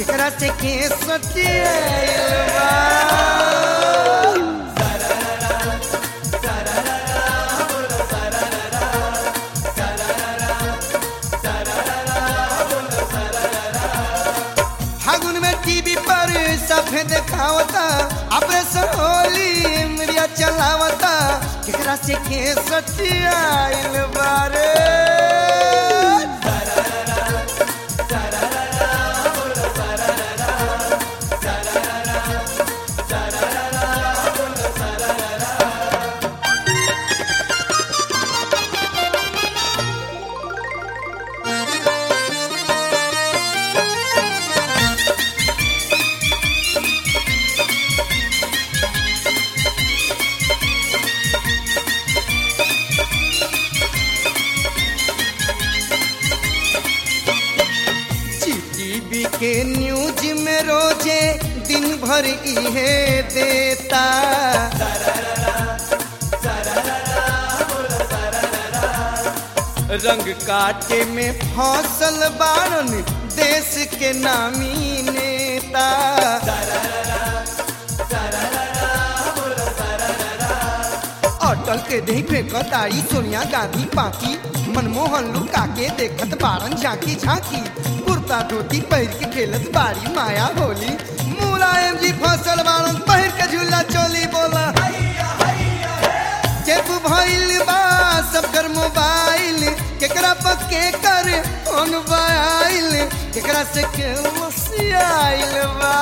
केकरा से के सटियाइल बा फागुन में टीवी पर सफेद खावता ऑपरेशन होली मीडिया चलावता केकरा से के सटियाइल बारे जीटीवी के न्यूज में रोजे दिन भर इहे देता रंग काटे में फसल बारन देश के नामी नेता अटल के दही फेंकताई सोनिया गांधी पाकी मनमोहन लुका के देखत बारन झांकी झांकी कुर्ता धोती पहिर के खेलत बारी माया होली मुलायम जी फसल बारन पहिर के झूला चोली बोला चेप भइल बा सबकर मोबाइल केकरा पर के कर फोन बाइल केकरा से के लसियाइल बा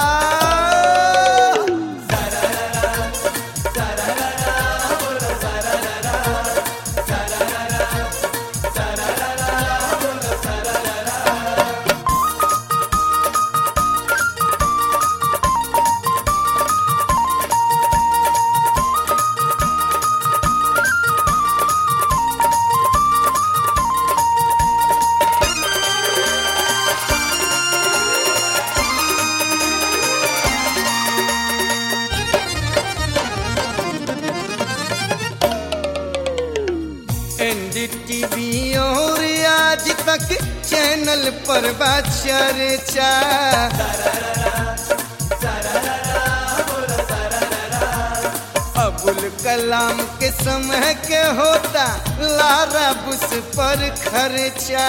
एनडीटीवी और आज तक चैनल पर बा चर्चा अबुल कलाम के समय के होता लारा बुस पर खर्चा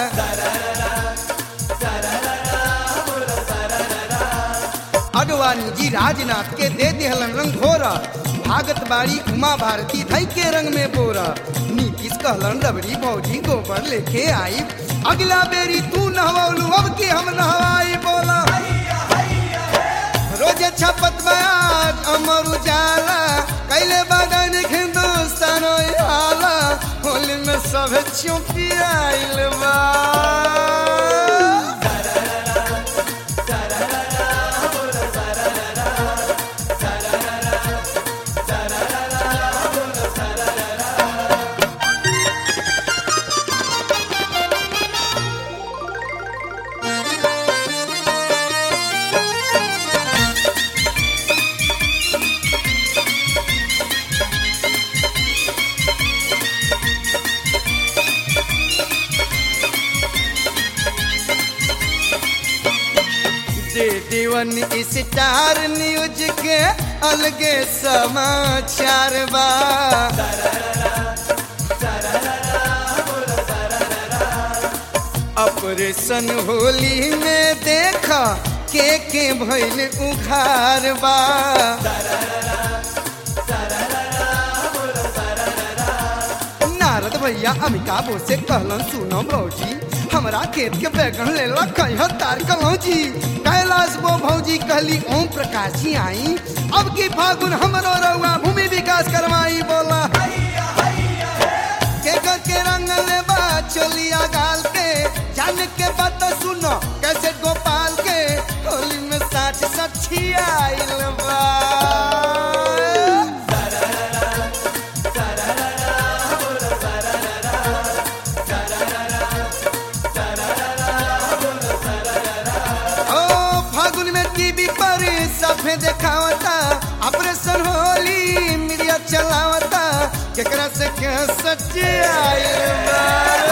अडवाणी जी राजनाथ के दे दिहलन रंग घोरा भागत बाड़ी उमा भारती धई के रंग में बोरा नीतीश कहलन रबड़ी भौजी गोबर लेके आई अगला बेरी तू नहवलू अब के हम नहवाई बोला रोजे छपत बयाज अमर उजाला कैले बगन हिंदुस्तान हाला होली में सब चुपियाइल बा दे दीवन स्टार न्यूज के अलगे समाचार बा ऑपरेशन होली में देखा के के भइल उघार बा नारद भैया अमिताभ से कहलन सुनो भौजी हमरा खेत के बैगन ले ला कहियो तार कलौजी कैलाश बो भौजी कहली ओम प्रकाश जी आई अब की फागुन हमरो रउआ भूमि विकास करवाई बोला के कर के रंग ले बा चोलिया गाल के जान के बात सुनो कैसे गोपाल के होली में साठ सच्छी आइल बा ओ फागुन में टीवी पर सफे देखावता ऑपरेशन होली मीडिया चलावता केकरा से के सच्ची आइल बा